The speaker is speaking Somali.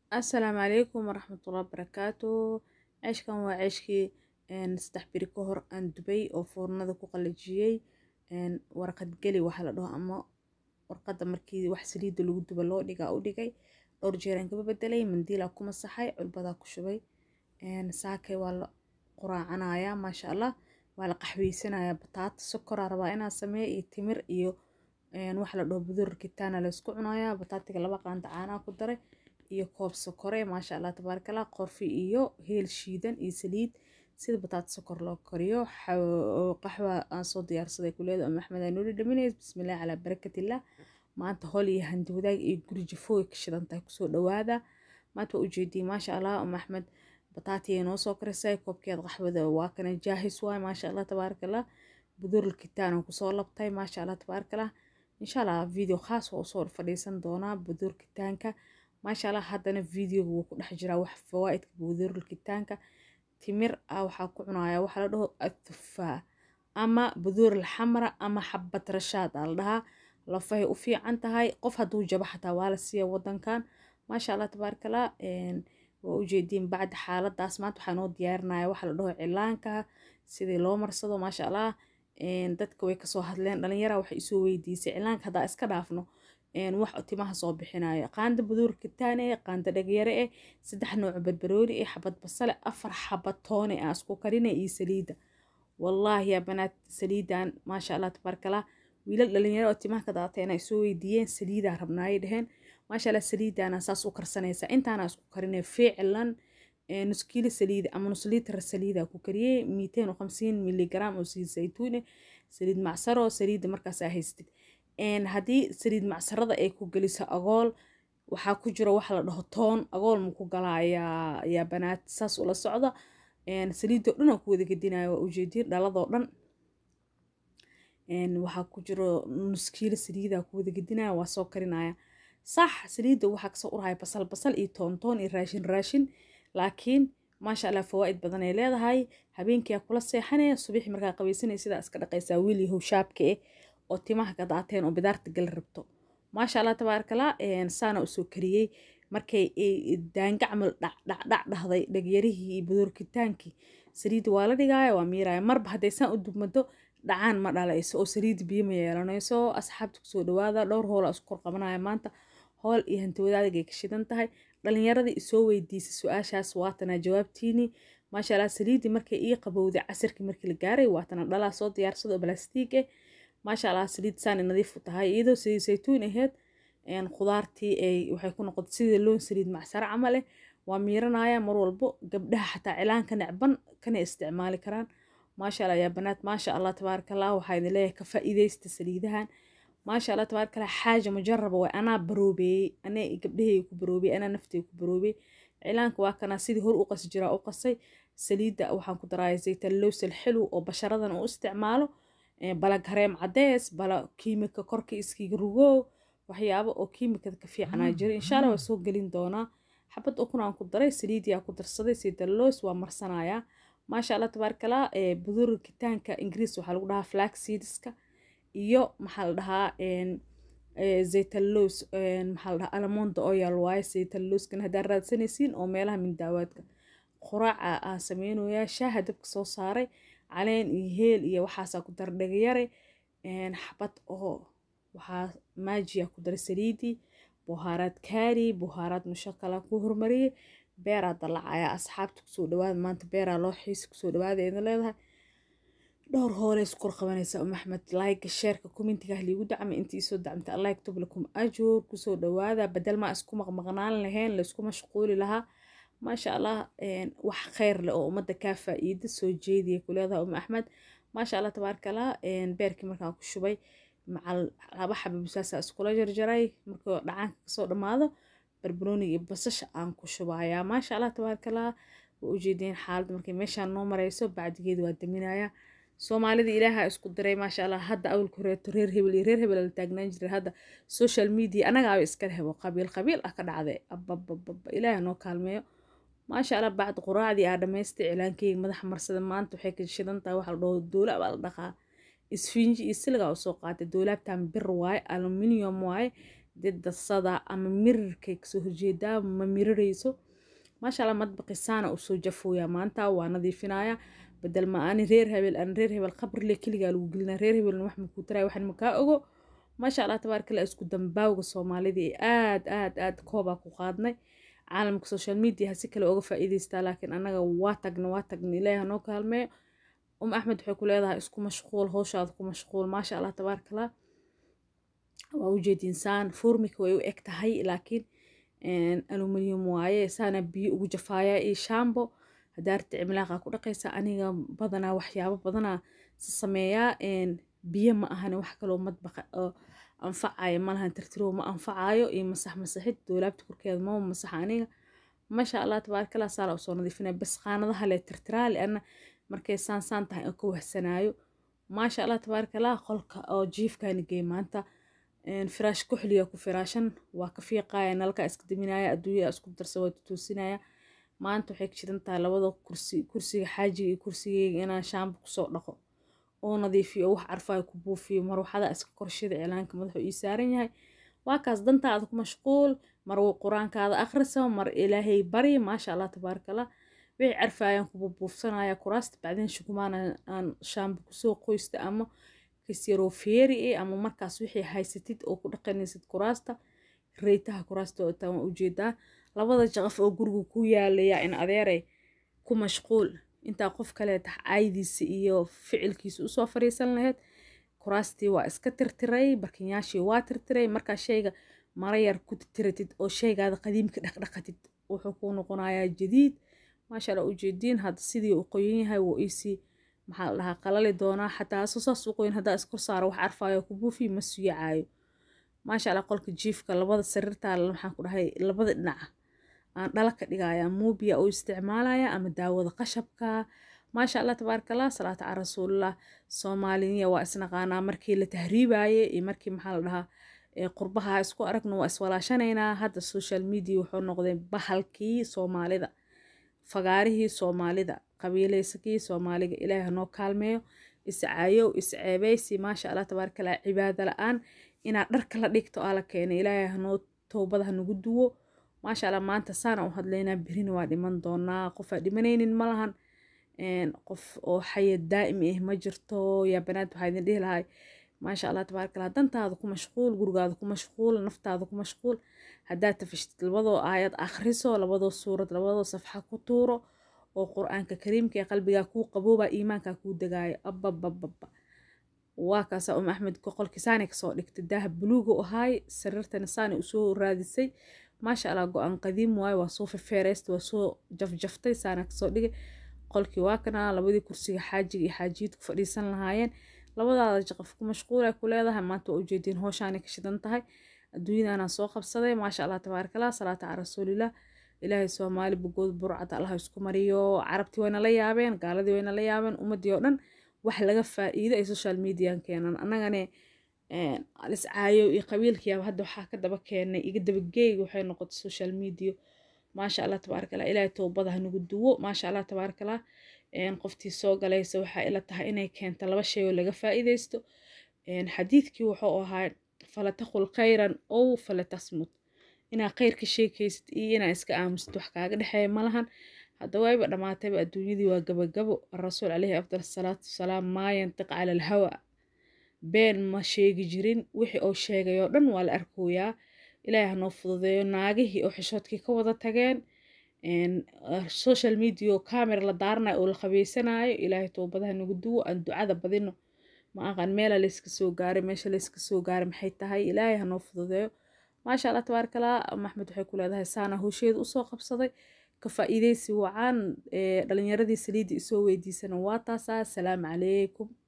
Asalaamu calaykum waraxmatullaahi wabarakaatu ceeshkan waa ceeshkii saddex biri ka hor aan dubay oo foornada ku qalajiyey warqad geli waxa la dhaho ama warqadda markii wax saliidda lagu dubo loo dhigaa u dhigay dhowr jeer aan kaba bedelay mandiilaa ku masaxay culbadaa ku shubay saakay waa la quraacanayaa maasha allah waa la qaxweysanayaa bataata sokoraa rabaa inaan sameeyo iyo timir iyo waxa la dhaho budur kitaana la isku cunayaa bataatiga laba qaanda caanaa ku daray iyo koob sokore maasha allah tabaarakallah qorfi iyo heel shiidan iyo saliid sida bataata sokor loo kariyo qaxwa aan soo diyaarsaday kuleedo ama axmed aan noli dhaminays bismillaah calaa barakatillah maanta hol iyo handi wadaag iyo guri jafooy ka shidan tahay kusoo dhawaada maanta waa ujeediyey maasha allah ama axmed bataatiyay noo soo karisay koobkeed qaxwada waa kana jaahis waay maasha allah tabaarakallah budurul kitaan aan kusoo labtay maasha allah tabaarakallah insha allah video khaas waa usoo fadhiisan doonaa budur kitaanka maasha allah haddana videoga wuu ku dhex jiraa wax fawaa'idka budurul kitaanka timir ah waxaa ku cunayaa waxaa la dhaho atufaa ama budurul xamra ama xabad rashaad aa la dhahaa lafahay u fiican tahay qof hadduu jabo xataa waa la siiya wadankan maasha allah tabaarakallah waa ujeediin bacda xaaladaas maanta waxaa noo diyaarinaya waxa la dhaho cilaanka sidii loo marsado maasha allah dadka way kasoo hadleen dhalinyara waxay isoo weydiisay cilaanka haddaa iska dhaafno wax timaha soo bixinayo qaanda buduur kitaane qaanda dhagyare eh saddex nooc barbarooni eh xabad basale afar xabad toone ah isku karina iyo saliida wallaahi yaa banaad saliidan maasha allah tabaarakallah wiilal dhalinyaro oo timaha ka daateena ay soo weydiiyeen saliidaa rabnaayay dheheen maasha allah saliidana saas u karsanaysa intaana isku karinay ficlan nus kiilo saliida ama nus liitar saliida ku kariyey miiteen khamsiin miligram oo saliid saytuune saliid macsaro saliida markaas aa haystid haddii saliid macsarada ay ku geliso agool waxaa ku jiro waxa la dhaho toon agool ma ku galaa yaa banaad saas ula socda saliidoo dhan aan ku wada gedinaya waa ujeediin dhaladoo dhan waxaa ku jiro nus kiilo saliidaa ku wada gedinaya waa soo karinaya sax saliidda waxaa kasoo urahaya basal basal iyo toon toon iyo raashin raashin laakiin maasha allah fawaa'id badan ay leedahay habeenkiyaa kula seexanaya subaxi markaa qabaysanaya sidaa iska dhaqaysaa wiil yahow shaabka eh oo timaha ka daateen oo bidaarta gal rabto maasha allah tabaarakallah saana usoo kariyey markay daanga camal dhacdhac dhahday dhagyarihii iyo budurkitaankii saliidda waa la dhigaaya waa miiraya marba hadday saan u dubmado dhacaan ma dhalayso oo saliidda biyo ma yeelanayso asxaabta kusoo dhawaada dhowr hoola isku kor qabanaya maanta hool iyo hanti wadaadagay ka shidan tahay dhalinyaradii isoo weydiisay su-aashaas waatana jawaabtiini maasha allah saliiddii markay ii qabowday casirkii markii la gaaray waatana dhalaa soo diyaarsado oo balastiig eh maasha allah saliid saani nadiif u tahay iyadoo saliid saytuun aheyd khudaartii ay waxay ku noqotay sidii loon saliid macsaro camal eh waa miiranaya mar walbo gabdhaha xataa cilaanka necban kana isticmaali karaan maasha allah yaa banaad maasha allah tabaarakallah waxaa idin leeyahay ka faa'iidaysta saliidahan maasha allah tabaarakallah xaaja mujaraba way anaa baroobeeyey anaa gabdhahayga ku baroobey anaa naftayga ku baroobey cilaanka waa kanaa sidii hor u qasi jiraa u qasay saliidda waxaan ku daraaya zaytalowsal xilw oo basharadan u isticmaalo bala gareem cadees bala kiimika korka iskiga rugow waxyaabo oo kiimikada ka fiicanaa jira insha allah waa soo gelin doonaa xabad ukun aan ku daray saliidiyaa ku darsaday zaytalows waa marsanayaa maasha allah tabaarakallah budur kitaanka ingiriis waxaa lagu dhahaa flax seedska iyo maxaa la dhahaa zaytalows maxaa la dhahaa alamonda oil waaye zaytalowskan haddaa raadsanaysiin oo meelaha mindaawaadka quraaca aan sameynayaa shaaha dabka soo saaray caleen iyo heel iyo waxaasaa ku dara dhagayare xabad oo waxaa maajiya ku daray saliidii buhaaraad kaari buhaaraad mushakala ku hormariyey beeraa dalacaya asxaabta kusoo dhawaada maanta beeraa loo xiisi kusoo dhawaada idin leedahay dhowr hoole isku kor qabanaysa um axmed laayga sheerka commentigaah liigu dacmay intii soo dacmtay allah yaktub lakum ajuur kusoo dhawaada badal maa isku maqmaqnaan lahayn laysku mashquuli lahaa maasha allah wax kheyr leh oo ummadda kaa faa'iida soo jeediya ku leedahay um axmed maasha allah tabaarakallah beerkii markaan ku shubay macal laba xaba bisaasa iskula jarjaray markuu dhacaanka kasoo dhammaado barbarooniga iyo basasha aan ku shubayaa maasha allah tabaarakallah waa ujeedeen xaaladda markay meeshaan noo marayso bacdigeeda waa daminaya soomaalida ilaaha isku diray maasha allah hadda awalka horeeto reer hebel iyo reer hebel la taagnaan jiray hadda social media anagaaba iskala hebo qabiil qabiil ah ka dhacday ababababa ilaaha noo kaalmeeyo maasha allah bacdi quraacdii aa dhamaystay cilaankeyga madaxa marsada maanta waxay ka shidan tahay waxa la dhaho doola baa la dhaqaa isfinji iyo siligaa usoo qaatay doolaabtan bir waaye aluminium waaye didasada ama mirirkay kasoo horjeedaa ma mirirayso maasha allah madbaqi saana usoo jafooyaa maanta waa nadiifinaya bedel ma ani reer hebel aan reer hebel qabrile keligaa lagu gelina reer hebelna wax makuu taraya waxan makaa ogo maasha allah tabaarkalla isku dambaawga soomaalida ee aad aad aad koobaa ku qaadnay caalamka social media si kale oga faa'iidaystaa laakiin annaga waa tagna waa tagna ilaahi hanoo kaalmeeyo um axmed waxay ku leedahay isku mashquul howshaada ku mashquul maasha allah tabaarkalla waa ujeedinsaan furmika way u eg tahay laakiin aluminium waaye saana biyo ugu jafaaya iyo shambo hadaarta cimilaaqa ku dhaqaysa aniga badanaa waxyaabo badanaa sameeyaa biyo ma ahane wax kaloo madbaqa oo anfacayo malahan tirtiro ma anfacayo iyo masax masaxid doolaabta korkeeda mama masaxa aniga maasha allah tabaarkalla saala usoo nadiifinaya bas qaanadaha le tirtiraa liana markay saan saan tahay oo ka wahsanaayo maasha allah tabaarkalla qolka oo jiifkaani geey maanta firaash kuxliya ku firaashan waa ka fiiqaya nalka iska daminaya adduunya isku darsa waa tutoosinaya maanta waxay ka shidan tahay labada kursi kursiga xaajiga iyo kursigeyga inaan shaamba kusoo dhaqo oo nadiifiyo oo wax carfaayo ku buufiyo marwaxada iska korshida cilaanka madaxu ii saaran yahay waa kaas dantaada ku mashquul mar qur-aankaada akhrisa mar ilaahay bari maasha allah tabaarakallah wixii carfaayaan ku buubuufsanaya kuraasta bacdeen shukumaan aan shaamba kusoo qoysta ama kasyaroo feeri e ama markaas wixii haysatid oo ku dhaqanaysid kuraasta reytaha kuraasta oo taan waa ujeedaa labada jaqaf oo guriga ku yaalaya in adeeray ku mashquul intaa qof kaleeta caydiisa iyo ficilkiisa usoo fariisan lahayd kuraastii waa iska tirtiray barkinyaashii waa tirtiray markaa shayga mara yar ku tiratid oo shaygaada qadiimka dhaqdhaqatid wuxuu kuu noqonayaa jadiid maasha allah ujeediin hadda sidii uu qoyan yahay wuu iisii maxaa la dhahaa qalali doonaa xataa hasoo saas u qoyn haddaa iskor saaro wax carfaayo ku buufi ma suyacaayo maasha allah qolka jiifka labada sariirtaa maxaan ku dhahay labada dhinaca aan dhala ka dhigaya muubiya oo isticmaalaya ama daawada qashabka maasha allah tabaarakallah salaata cala rasuulillah soomaaliya waa isnaqaanaa markii la tahriibaye iyo markii maxaa la dhahaa qurbaha isku aragno waa iswalaashanaynaa hadda social media wuxuu noqday bahalkii soomaalida fagaarihii soomaalida qabiilaysakii soomaaliga ilaahi hanoo kaalmeeyo iscaayow isceebeysi maasha allah tabaarakallah cibaado la-aan inaad dharka la dhigto aa la keenay ilaahay hanoo toobada hanagu duwo maasha allah maanta saana u hadlaynaa berina waa dhiman doonaa qofaa dhimanaynin ma lahan qof oo xaya daa'imi ah ma jirto yaa banaad waxaa idin dhihi lahay maasha allah tabaarakallah dantaada ku mashquul gurigaada ku mashquul naftaada ku mashquul haddaad tafashtid labadoo aayad akhriso labadoo suurad labadoo safxa ku tuuro oo qur-aanka kariimka ee qalbigaa kuu qaboobaa iimaankaa kuu degaayo ababababa waa kaasa um axmed qolkii saani kasoo dhigtay daaha buluuga u ahaay sariirtana saani usoo raadisay maasha allah go-aan qadiim waaye waa soo fefeereysta waa soo jafjaftay saana kasoo dhigay qolkii waa kana labadii kursiga xaajiga iyo xaajiyiidku fadhiisan lahaayeen labadaada jaqaf ku mashquula ku leedahay maanta waa ujeediin hooshaanay ka shidan tahay adduunyadanaan soo qabsaday maasha allah tabaarakallah salaata cala rasuulillah ilaahay soomaali bogood burcad allah isku mariyo carabtii wayna la yaabeen gaaladii wayna la yaabeen ummadii oo dhan wax laga faa'iido ay social median keenan annagane aliscaayo iyo qabiilkiyaaba hadda waxaa ka daba keenay iga dabageeyga waxay noqotay social media maasha allah tabaarakallah ilaahay toobada hanagu duwo maasha allah tabaarakallah qoftii soo galaysa waxaa ila tahay inay keento laba shay oo laga faa'iidaysto xadiidkii wuxuu ahaa falataqul khayran ow falatasmut inaa khayrka sheekaysid iyo inaa iska aamusid wax kaaga dhexeeya malahan hadda wayba dhammaatayba adduunyadii waa gabagabo rasuul caleyhi afdal salaatu wasalaam maa yantiq cala alhawa been ma sheegi jirin wixii uu sheegay oo dhan waa la arkooyaa ilaahay hanoo fududeeyo naagihii oo xishoodkii ka wada tageen social media oo camera la daaranayo oo la qabeysanayo ilaahay toobadaha nagu duwo aan ducada badino ma aqaan meela layska soo gaaray meesha layska soo gaaray maxay tahay ilaahay hanoo fududeeyo maasha allah tabaarakallah maxmed waxay ku leedahay saana howsheeda usoo qabsaday ka faa'iidaysi wacaan dhalinyaradii saliidda isoo weydiisana waa taasaa asalaamu calaykum